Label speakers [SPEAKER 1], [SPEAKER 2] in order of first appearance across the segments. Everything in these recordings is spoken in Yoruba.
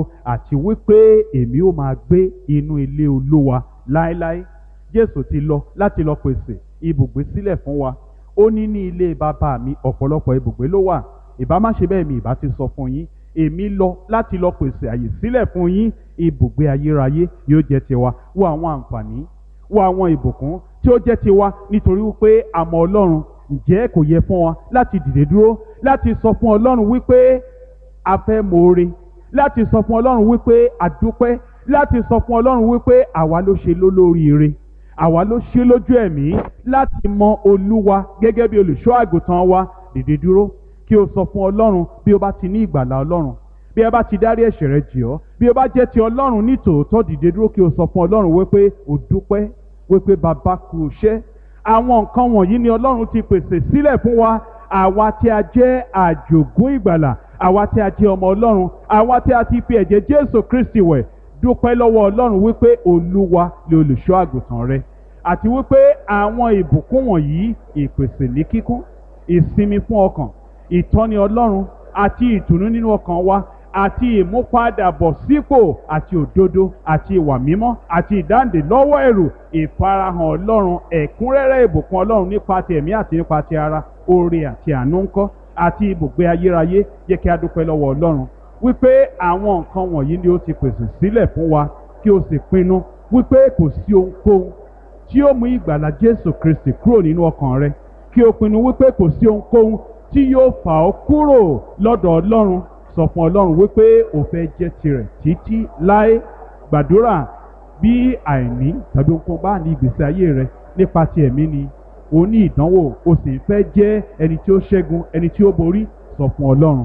[SPEAKER 1] àti wípé èmi ó máa gbé inú ilé olúwa láéláé jésù ti lọ láti lọ pèsè ibùgbé sílẹ̀ fún wa ó ní ní ilé bàbá mi ọ̀pọ̀lọpọ̀ ibùgbé ló wà ìbá má ṣe bẹ́ẹ̀ mi ìbá ti sọ fún yín èmi lọ láti lọ pèsè àyè sílẹ̀ fún yín ibùgbé ayérayé yóò jẹ́ tiwa wo àwọn àǹfààní wo àwọn ìbùkún tí ó jẹ́ tiwa nítorí wípé àmọ́ ọlọ́run ǹjẹ́ kò yẹ fún wa láti dìde dúró láti sọ fún ọlọ́run wípé a fẹ́ mọ̀ọ́re láti sọ fún ọlọ́run wípé a dúpẹ́ láti sọ fún ọlọ́run wípé àwa ló ṣe lólóríire àwa ló ṣe lójú ẹ̀mí láti mọ olúwa gẹ́gẹ́ bí olùṣọ́ àgùntàn wa dìde dúró kí o sọ fún ọlọ́run bí o bá ti ní ìgbàlà ọlọ́run bí ẹ bá ti dárí ẹ̀ṣẹ̀ rẹ jì ọ́ bí o bá jẹ́ ti ọlọ́run ní tòótọ́ dìde dúró kí o sọ fún ọlọ́run wípé o dúpẹ́ wípé bàbá kú iṣẹ́ àwọn nǹkan wọ̀nyí ni ọlọ́run ti pèsè sílẹ̀ fún wa àwa tí a jẹ́ àjògún ìgbàlà àwa tí a jẹ́ ọmọ ọlọ́run àwa tí a ti fi ẹ̀jẹ̀ jésù kristi wẹ̀ dúpẹ́ lọ́wọ́ ọlọ́run wípé olúwa ni olùṣọ́ àgùntàn rẹ àti wípé àwọn ìbùkún wọ̀nyí ìpèsè ní kíkún ìsinmi fún ọkàn ìtọ́ni ọlọ́run àti ìtùnú nínú ọkàn wa àti ìmúpadàbọ̀sípò àti òdodo àti ìwà mímọ́ àti ìdáǹdè lọ́wọ́ ẹ̀rù ìfarahàn ọlọ́run ẹ̀kúnrẹ́rẹ́ ìbùkún ọlọ́run nípa ti ẹ̀mí àti nípa ti ara oore àti àánú ńkọ́ àti ibùgbé ayérayé yẹ kí a dúpẹ́ lọ́wọ́ ọlọ́run wípé àwọn nǹkan wọ̀nyí ni ó ti pèsè sílẹ̀ fún wa kí o sì pinnu wípé kò sí ohunkóhun tí ó mú ìgbàlà jésù kristi kúrò nínú ọkàn rẹ kí o pinnu wípé kò sí ohunkóhun tí yóò fà ọ́ kúrò lọ́dọ̀ ọlọ́run sọ fún ọlọ́run wípé o fẹ́ jẹ́ tirẹ̀ títí láé gbàdúrà bí àìní tàbí ohunkóhun bá ní ìgbésí ayé rẹ nípa ti ẹ̀mí ni o ní ìdánwò o sì fẹ́ jẹ́ ẹni tí ó ṣẹ́gun ẹni tí ó borí sọ fún ọlọ́run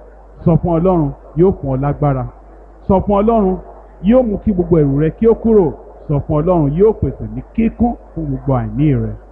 [SPEAKER 1] sọ fún ọlọ́run yóò fún ọ lágbára sọ fún ọlọ́run yóò mú kí gbogbo ẹ̀rù rẹ kí ó kúrò sọ fún ọlọ́run yóò pèsè ní kíkún fún gbogbo àìní rẹ.